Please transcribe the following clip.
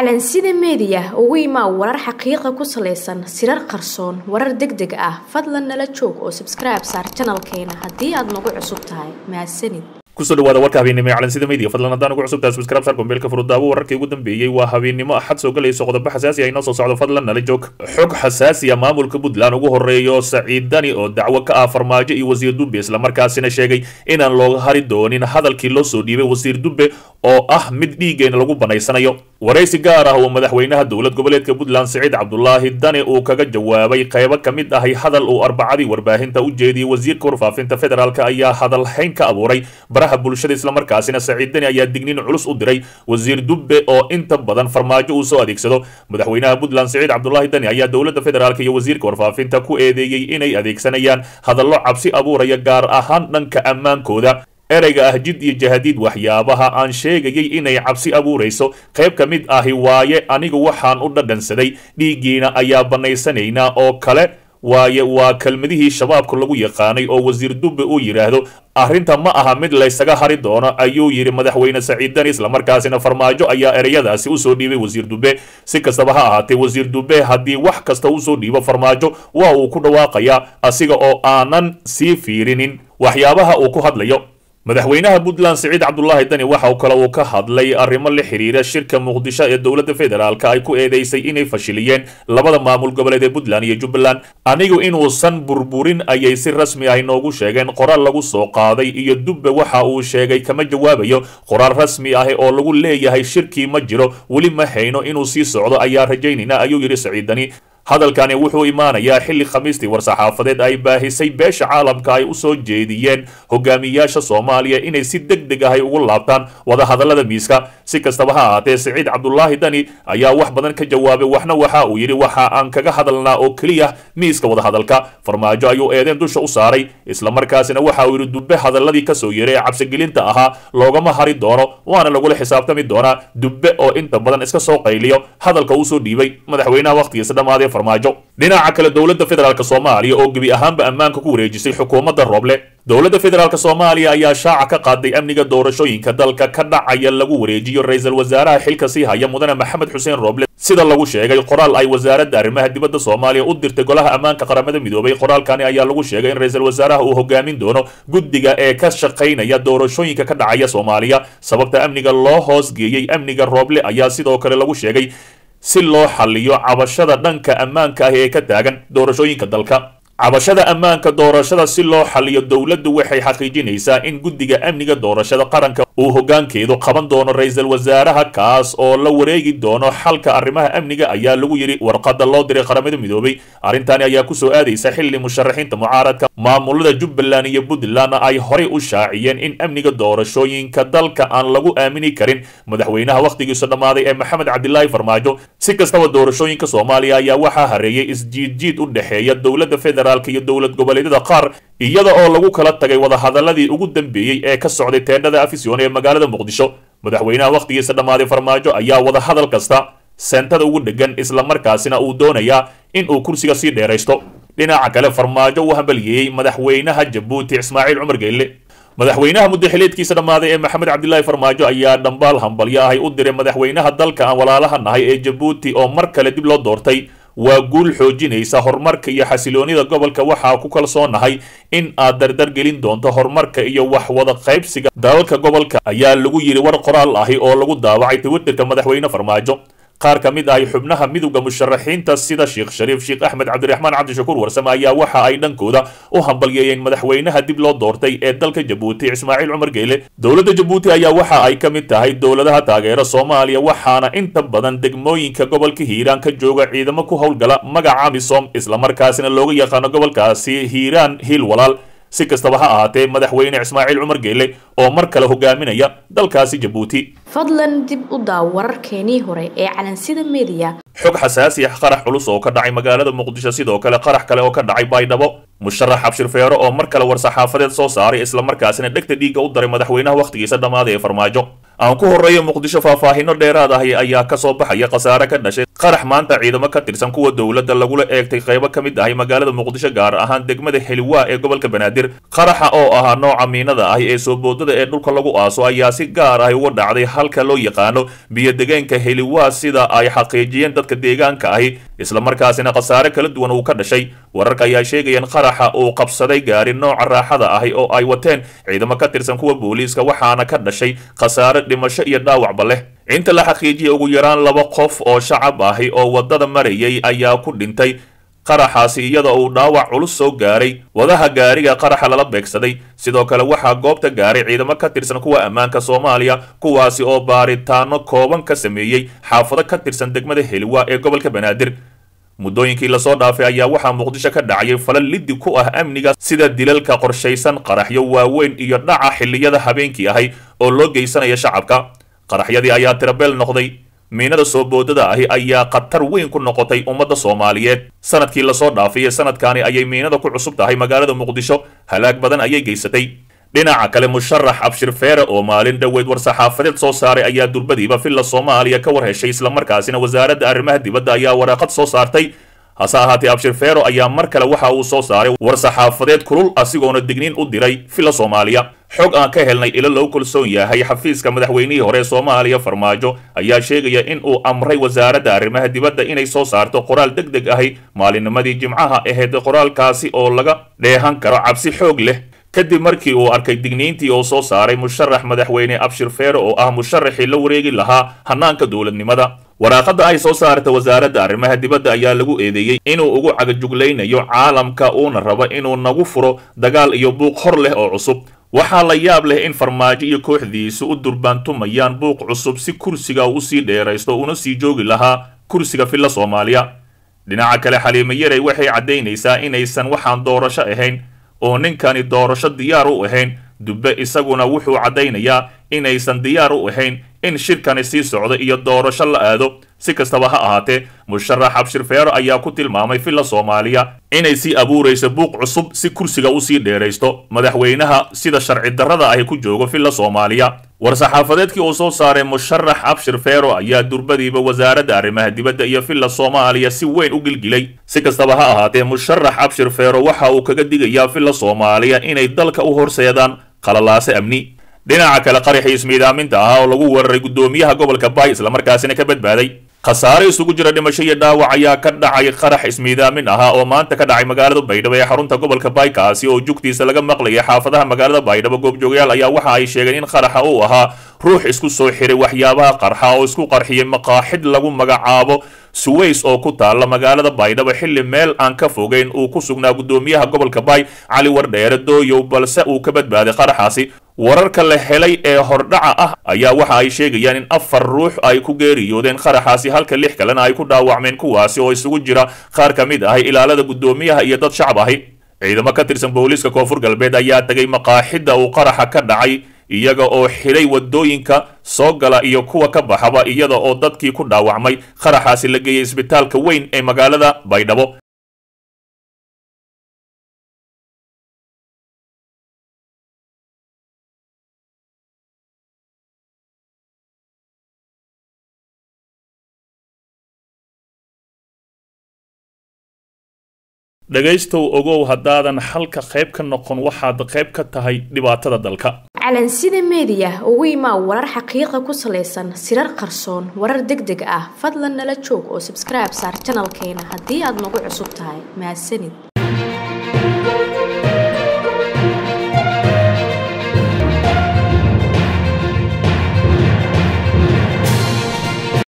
calansida meediya ugu imaa warar xaqiiqa ku salaysan sirar qarsoon warar deg deg ah fadlan nala joog oo sabskribe saar janalkeena haddii aad nagu cusub tahay mahadsanid kusoo dhawaada warka habeennimo ee calansida media fadlan haddaan ugu cusubtahay subscribe sar kombeelka furudaawo wararkii ugu dambeeyey waa habeennimo axad soo galayso qodobo xasaasi ah inoo soo socdo fadlan nala joog xog xasaasi ah maamulka puntland ugu horeeyo saciid dani oo dacwo ka ah farmaajo iyo wasiir dube islamarkaasina sheegay inaan looga hari doonin hadalkii loo soo dhiibay wasiir dube oo ah mid dhiigeena lagu banaysanayo waraysi gaar ah oo madaxweynaha dowlad goboleedka puntland siciid cabdulaahi dani uu kaga jawaabay qaybo ka mid ahay hadal uu arbacadii warbaahinta u jeediyey wasiirka warfaafinta federaalk ayaa hadal hayn ka abuuray baraha bulshada islamarkaasina saciid dani ayaa digniin culus u diray wasiir dube oo inta badan farmaajo uu soo adeegsado madaxweynaha puntland siciid cabdulaahi dani ayaa dowladda federaalk iyo wasiirka warfaafinta ku eedeeyey inay adeegsanayaan hadallo cabsi abuuraya gaar ahaan dhanka ammaankooda ereyga ah jid iyo jahadiid waxyaabaha aan sheegayay inay cabsi abuurayso qayb ka mid ahi waaye anigu waxaan u dhadhansaday dhiiggiina ayaa bannaysanaynaa oo kale waaye waa kelmadihii shabaabka lagu yaqaanay oo wasiir dube uu yidhaahdo arrinta ma aha mid laysaga hari doono ayuu yidhi madaxweyne saciid dani islamarkaasina farmaajo ayaa ereyadaasi usoo dhiibay wasiir dube si kastaba ha ahaatee wasiir dube haddii wax kasta usoo dhiibo farmaajo waa uu ku dhawaaqayaa asiga oo aanan sii fiirinin waxyaabaha uu ku hadlayo madaxweynaha puntland siciid cabdulaahi dani waxa kale uu ka hadlay arrimo la xiriira shirka muqdisho ee dowladda federaalk ay ku eedeysay inay fashiliyeen labada maamul goboleed ee puntland iyo jubbaland anigu inuusan burburin ayay si rasmi ah inoogu sheegeen qoraal lagu soo qaaday iyo dubbe waxa uu sheegay kama jawaabayo qoraal rasmi ah oo lagu leeyahay shirkii ma jiro weli ma hayno inuu sii socdo ayaa rajaynayna ayuu yidhi saciid dani hadalkani wuxuu imaanayaa xilli khamiistii war-saxaafadeed ay baahisay beesha caalamka ay u soo jeediyeen hogaamiyaasha soomaaliya inay si deg deg ahay ugu laabtaan wadahadallada miiska si kastaba ha ahaatee siciid cabdulaahi dani ayaa wax badan ka jawaabay waxna waxa uu yidhi waxa aan kaga hadalnaa oo keliya miiska wadahadalka farmaajo ayuu eedeen dusha u saaray islamarkaasina waxa uu yidhi dubbe hadalladii kasoo yeray ee cabsigelinta ahaa loogama hari doono waana lagula xisaabtami doonaa dubbe oo inta badan iska soo qayliyo hadalka uu soo dhiibay madaxweynaha wakhtigiisa dhammaadee farmaajo dhinaca kale dowladda federaalk soomaaliya oo gebi ahaanba ammaanka ku wareejisay xukuumadda rooble dowladda federaalk soomaaliya ayaa shaaca ka qaaday amniga doorashooyinka dalka ka dhacaya lagu wareejiyo ra-iisul wasaaraha xilka sii haya mudane maxamed xuseen rooble sida lagu sheegay qoraal ay wasaaradda arrimaha dibadda soomaaliya u dirtay golaha ammaanka qaramada midoobay qoraalkani ayaa lagu sheegay in ra-iisul wasaaraha uu hogaamin doono guddiga ee ka shaqaynaya doorashooyinka ka dhacaya soomaaliya sababta amniga loo hoosgeeyey amniga rooble ayaa sidoo kale lagu sheegay si loo xalliyo cabashada dhanka ammaanka ah ee ka taagan doorashooyinka dalka cabashada ammaanka doorashada si loo xalliyo dowladdu waxay xaqiijinaysaa in guddiga amniga doorashada qaranka uu hoggaankeedu qaban doono ra-iisul wasaaraha kaas oo la wareegi doono xalka arrimaha amniga ayaa lagu yidhi warqadda loo diray qaramada midoobay arrintani ayaa kusoo aadaysa xilli musharaxiinta mucaaradka maamulada jubbaland iyo puntland ay horey u shaaciyeen in amniga doorashooyinka dalka aan lagu aamini karin madaxweynaha wakhtigiisu dhammaaday ee maxamed cabdilaahi farmaajo si kastaba doorashooyinka soomaaliya ayaa waxaa hareeyay isjiidjiid u dhexeeya dowladda federaalk iyo dowlad goboleedyada qaar iyada oo lagu kala tagay wadahadaladii ugu dambeeyey ee ka socday teendhada afisyon ee magaalada muqdisho madaxweynaha wakhtigiisa dhammaaday farmaajo ayaa wadahadal kasta seentada ugu dhegan islamarkaasina uu doonayaa in uu kursiga sii dheeraysto dhinaca kale farmaajo uu hambaliyeeyey madaxweynaha jabuuti ismaaciil cumar geyle madaxweynaha muddaxileedkiisa dhammaaday ee maxamed cabdilaahi farmaajo ayaa dhambaal hambalyo ahay u diray madaxweynaha dalka aan walaalaha nahay ee jabuuti oo mar kale dib loo doortay waa guul xoojinaysa horumarka iyo xasiloonida gobolka waxaa ku kalsoonahay in aad dardar gelin doonto horumarka iyo wax wada qaybsiga dalalka gobolka ayaa lagu yidhi war qoraal ahi oo lagu daawacay twitterka madaxweyne farmaajo qaar ka mid ahi xubnaha midowda musharaxiinta sida sheekh shariif sheekh axmed cabdiraxmaan cabdishakuur warsame ayaa waxa ay dhankooda u hambalyeeyeen madaxweynaha dib loo doortay ee dalka jabuuti ismaaciil cumar geyle dowladda jabuuti ayaa waxa ay ka mid tahay dowladaha taageera soomaaliya waxaana inta badan degmooyinka gobolka hiiraan ka jooga ciidamo ku howlgala magaca misom islamarkaasina looga yaqaano gobolkaasi hiiraan hiil walaal si kastaba ha ahaatee madaxweyne ismaaciil cumar geyle oo mar kale hogaaminaya dalkaasi jabuuti fadlan dib u daaw wararkeenii hore ee calansida meediya xog xasaasi ah qarax culus oo ka dhacay magaalada muqdisho sidoo kale qarax kale oo ka dhacay baydhabo musharax cabshir feero oo mar kale war-saxaafadeed soo saaray islamarkaasina dhegta dhiigga u daray madaxweynaha wakhtigiisa dhammaaday ee farmaajo aan ku horreeyo muqdisho faahfaahino dheeraad ahi ayaa ka soo baxaya khasaare ka dhashay qarax maanta ciidamo ka tirsan kuwa dowladda lagula eegtay qaybo ka mid ahay magaalada muqdisho gaar ahaan degmada heliwaa ee gobolka banaadir qaraxa oo ahaa nooca miinada ahi ee soo boodada ee dhulka lagu aaso ayaa si gaar ahi uga dhacday halka loo yaqaano biyo-degeenka heliwaa sida ay xaqiijiyeen dadka deegaanka ahi islamarkaasina khasaare kala duwan uu ka dhashay wararka ayaa sheegayeen qaraxa uu qabsaday gaari nooca raaxada ahi oo ay wateen ciidamo ka tirsan kuwa booliiska waxaana ka dhashay khasaare dhimasho iyo dhaawacba leh inta la xaqiijiyay ugu yaraan laba qof oo shacab ahi oo waddada marayay ayaa ku dhintay qaraxaasi iyada uu dhaawac culus soo gaaray wadaha gaariga qaraxa lala beegsaday sidoo kale waxaa goobta gaaray ciidamo ka tirsan kuwa ammaanka soomaaliya kuwaasi oo baaritaano kooban ka sameeyey xaafado ka tirsan degmada heliwa ee gobolka banaadir muddooyinkii lasoo dhaafay ayaa waxaa muqdisho ka dhacayay falal liddi ku ah amniga sida dilalka qorshaysan qaraxyo waaweyn iyo dhaca xilliyada habeenkii ahay oo loo geysanaya shacabka qaraxyadii ayaa tirabeel noqday miinada soo boodada ahi ayaa khatar weyn ku noqotay ummadda soomaaliyeed sanadkii lasoo dhaafay ee sanadkaani ayay miinada ku cusub tahay magaalada muqdisho halaag badan ayay geysatay dhinaca kale musharax abshir feere oo maalin dhoweyd war-saxaafadeed soo saaray ayaa durbadiiba villa soomaaliya ka war heshay islamarkaasina wasaaradda arrimaha dibadda ayaa waraaqad soo saartay hase ahaatee abshir feero ayaa mar kale waxa uu soo saaray war-saxaafadeed kulul asigoona digniin u diray villa soomaaliya xog aan ka helnay ilo loo kalsoon yahay xafiiska madaxweynihii hore ee soomaaliya farmaajo ayaa sheegaya in uu amray wasaaradda arrimaha dibadda inay soo saarto qoraal deg deg ahi maalinnimadii jimcaha ahayd qoraalkaasi oo laga dheehan karo cabsi xoog leh kadib markii uu arkay digniintii uu soo saaray musharax madaxweyne abshir feere oo ah musharaxii la wareegi lahaa hanaanka dowladnimada waraaqada ay soo saarta wasaaradda arrimaha dibadda ayaa lagu eedeeyey inuu ugu cagajuglaynayo caalamka uuna rabo inuu nagu furo dagaal iyo buuq hor leh oo cusub waxaa la yaab leh in farmaajo iyo kooxdiisu u durbaantumayaan buuq cusub si kursiga uu usii dheeraysto una sii joogi lahaa kursiga villa soomaaliya dhinaca kale xaliimo yarey waxay caddaynaysaa inaysan waxaan doorasho ahayn oo ninkani doorasho diyaar u ahayn dubbe isaguna wuxuu caddaynayaa inaysan diyaar u ahayn in shirkani sii socdo iyo doorasho la aado si kastaba ha ahaatee musharax abshir feero ayaa ku tilmaamay villa soomaaliya inay sii abuurayso buuq cusub si kursiga usii dheeraysto madaxweynaha sida sharci darrada ahi ku joogo villa soomaaliya war-saxaafadeedkii uu soo saaray musharax abshir feero ayaa durbadiiba wasaaradda arrimaha dibadda iyo villa soomaaliya si weyn u gilgilay si kastaba ha ahaatee musharax abshir feero waxa uu kaga digayaa villa soomaaliya inay dalka u horseedaan qalalaase amni dhinaca kale qaraxii ismiidaaminta ahaa oo lagu weeraray guddoomiyaha gobolka baay islamarkaasina ka badbaaday khasaare isugu jira dhimasho iyo dhaawac ayaa ka dhacay qarax ismiidaamin ahaa oo maanta ka dhacay magaalada baydhabo ee xarunta gobolka baay kaasi oo jugtiisa laga maqlayay xaafadaha magaalada baydhabo goobjoogayaal ayaa waxa ay sheegeen in qaraxa uu ahaa ruux isku soo xiray waxyaabaha qarxa oo isku qarxiyay maqaaxid lagu magacaabo suways oo ku taalla magaalada baydhabo xilli meel aan ka fogeyn uu ku sugnaa guddoomiyaha gobolka baay cali wardheere dooyow balse uu ka badbaaday qaraxaasi wararka la helay ee hordhaca ah ayaa waxa ay sheegayaan in afar ruux ay ku geeriyoodeen qaraxaasi halka lix kalena ay ku dhaawacmeen kuwaasi oo isugu jira qaar ka mid ahay ilaalada guddoomiyaha iyo dad shacab ahi ciidamo ka tirsan booliiska koonfur galbeed ayaa tegay maqaaxidda uu qaraxa ka dhacay iyaga oo xidhay waddooyinka soo gala iyo kuwa ka baxaba iyada oo dadkii ku dhaawacmay qaraxaasi la geeyey isbitaalka weyn ee magaalada baydhabo dhegaystow ogow haddaadan xalka qayb ka noqon waxaad qayb ka tahay dhibaatada dalka calansida meediya ugu imaa warar xaqiiqa ku salaysan sirar qarsoon warar deg deg ah fadlan nala joog oo sabskribe saar janalkeena haddii aad nagu cusub tahay mahadsanid